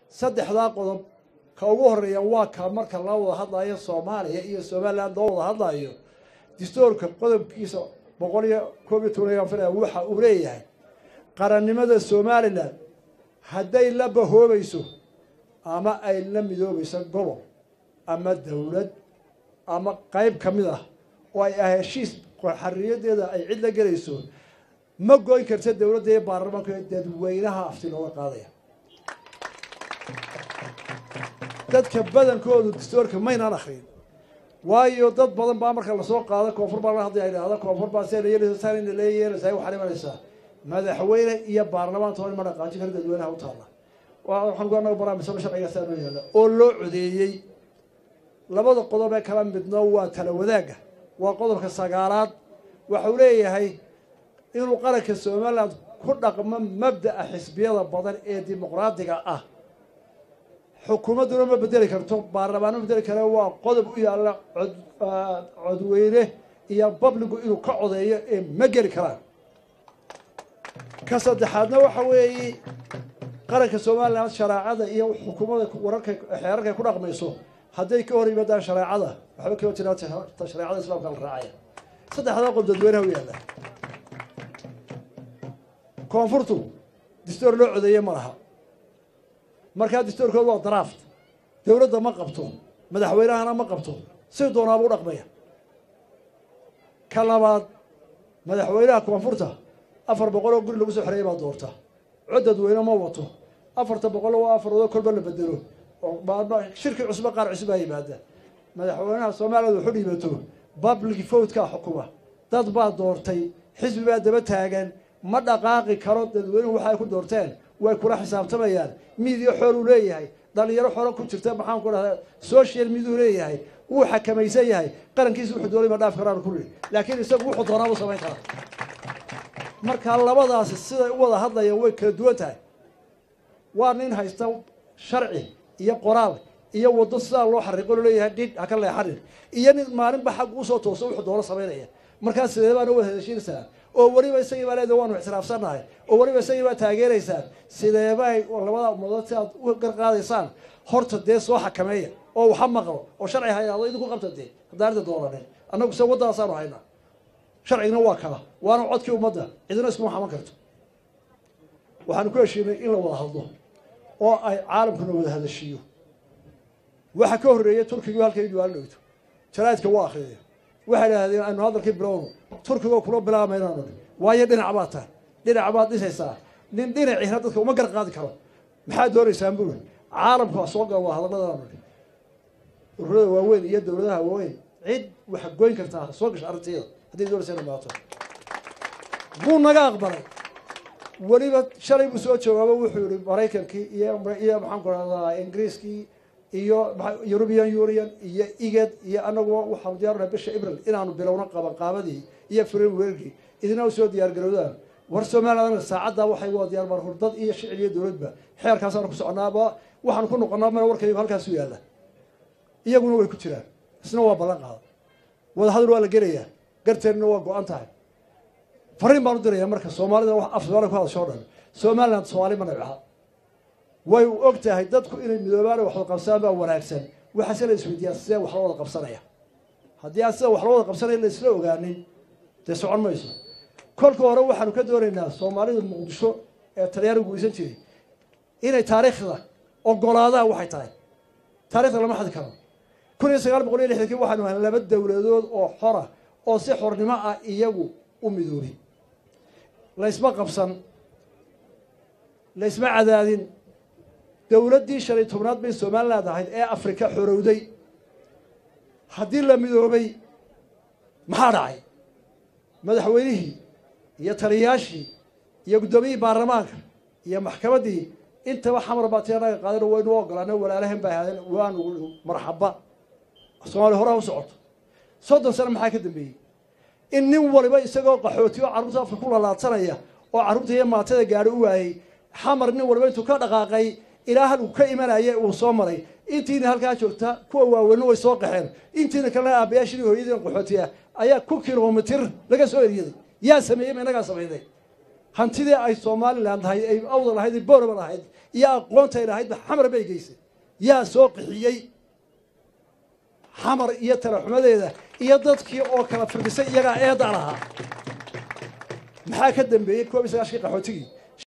saddexdaa qodob ka ugu horeeya waa ka marka la wada hadlayo soomaaliya iyo somaliland loo wada hadlayo distoorka qodobkiisa boqol iyo koob iyo toban filaya waxa uu leeyahay qarannimada somalilan hadday la bahoobayso ama ay la midoobayso gobol ama dawlad ama qayb ka mid ah oo ay ah heshiis xariyadeeda ay cid la gelayso ma goyn karta dawladda iyo baarlamaanka dadweynaha afti looga qaadaya dadka badankoodu distoorka maynaan akrin waayo dad badan baa marka lasoo qaado koonfur baa la hadlaya idhahda koonfur baa see layeelasa la yeelaysaa waxaa imanaysaa madaxweyne iyo baarlamaan toban ma dhaqaajin kara dadweynaha u taalla waxaan anaga barnaamijsaba sharcigaasa noo yaalla oo loo codeeyey labada qodob ee kala midno waa tala wadaagga waa qodobka sagaalaad waxau leeyahay inuu qaranka somaliland ku dhaqmo mabda'a xisbiyada badan ee dimuqraadiga ah xukuumadduna ma bedeli karto baarlamaanma bedeli kare waa qodob u yaalla cod codweyne iyo babligu inuu ka codeeyo ee ma geli karaan ka saddexaadna waxa weeye qaranka somaliland shareecada iyo xukuumadda wararka xeerarkay ku dhaqmayso hadday ka hor yimaadaan shareecada waxba kama jiraan shareecada islaamka la raacaya saddexdaa qodob dadweynaha u yaalla koonfurtu distoor loo codeeye ma laha markaa distoorkooda waa draft dawladda ma qabto madaxweynahana ma qabto si doonaaba u dhaqmaya ka labaad madaxweynaha koonfurta afar boqol oo guri lagu soo xereeyay baa doorta cod dadweyne ma wato afarta boqol waa afaroodo kolba la bedelo oo shirki cusba qaar cusub baa yimaada madaxweynaha somaliland wuxu dhiibato public votekaa xukuma dad baa doortay xisbi baa daba taagan ma dhaqaaqi karo dadweynuhu waxa ay ku doorteen way kula xisaabtamayaan midiya xooluu leeyahay dhalinyaro xoolo ku jirta maxaan ku dhahdaa social miduu leeyahay wuu xakamaysan yahay qarankiisa wuxuu doonay ma dhaaf karaan kulli laakiin isagu wuxuu doonaa buu samayn karaa marka labadaasi siday u wada hadlayaan way kala duwan tahay waa nin haysta sharci iyo qoraal iyo waddo sidaa loo xariiqo loo leeyahay dhidh ha ka leexanin iyo nin maalinba xagga usoo tooso wuxuu doono samaynaya markaa sidee baana wada heshiinaysaa oo weliba isagii baa leeda waanu ixtiraafsannahay oo weliba isagii baa taageeraysaan sideebay labada ummadood si aad u garqaadaysaan horta dee soo xakameeya oo waxa maqlo oo sharci hayaado idinku qabta dee haddaanida doonanin annagu se waddadaasaanu haynaa sharcigina waa kala waana codkii ummadda cidina iskuma xaman karto waxaanu ku heshiinay in la wada hadlo oo ay caalamkuna wada hadashiiyo waxa ka horreeyay turkigu halkay duwaalo dhowto jaraa'idka waa akhriyay waxay idhahdeen aynu hadalkii bilowno turkigo kula bilaamaynaanu waayo dhinac baad tahay dhinac baad dhisaysaa nin dhinaciina dadka uma gar qaadi karo maxaad doonaysaan buuri caalamku waa soo gala waa hadalladanu ururada waaweyn iyo dowladaha waaweyn cid waxa goyn kartaa soo gasha arrinteeda hadday doonaysa ina maato buu naga aqbalay weliba shalay buu soo joogaaba wuxuu yihi maraykankii iyo iyo maxaan ku rahdaa ingiriiskii iyo european union iyo igad iyo anaguba waxaanu diyaarnahay bisha april inaanu bilowno qabanqaabadii iyo frameworkii idina u soo diyaar garowdaan war somaliland anaga saacaddaa waxay waa diyaar baan hurdad iyo shicib iyo dowladba xeerkaasaanu ku soconaaba waxaanu ku noqonaa meel warkaygu halkaasu yaalla iyaguna way ku jiraan isna waa ballan qaada wada hadal waa la gelayaa garteedna waa go-an tahay fariin baan u dirayaa marka soomaalida wax af soomaaliya ku hadasho o dhan somaliland soomaali ma nabca way og tahay dadku inay midoobaan waxwada qabsadaan baa wanaagsan waxaase la isweydiiyaa sidee wax loo wada qabsanaya haddii aan sida wax loo wada qabsanaya la isla ogaanin dee socon mayso kolka hore waxaanu ka doonaynaa soomaalida muqdisho ee talyaanigu guysan jiray inay taariikhda ogolaadaan waxay tahay taarikhda lama xadi karo kun iyo sagaal boqol iyo lixdankii waxaanu ahay laba dowladood oo xora oo si xornimo ah iyagu u midoobay laysma qabsan laysma cadaadin dowladdii shan iyo tobnaad bay somaliland ahayd ee afrika xorowday haddii la midoobay maxaa dhacay madaxweynihii iyo taliyayaashii iyo guddoomiyihii baarlamaanka iyo maxkamaddii intaba xamar baa tii anaga qaadeen waynu ogolaana walaalahan bay ahaadeen waanu marxaba soomaaliya horaa u socoto soddon sano maxaa ka dambeeyey in nin waliba isagoo qaxooti oo carruurta afka ku lalaadsanaya oo carruurta iyo maatada gaadho u waayey xamar nin waliba intuu ka dhaqaaqay ilaa halku ka imanaya uu soo maray intiina halkaa joogta kuwa waaweynna way soo qaxeen intiina kalena aabayaashii hooyadiina qaxootiya ayaa ku kilomitir laga soo eriyaday yaa sameeyey ma inagaa samayday hantidii ay somalilan tahay ay awda lahayd ay booraba lahayd iyo aqoontay lahaydba xamar bay geysay yaa soo qixiyey xamar iyo talaxumadeeda iyo dadkii oo kala firdhisay iyagaa eedda lahaa maxaa ka dambeeyey koob iyo sagaashkii qaxootigii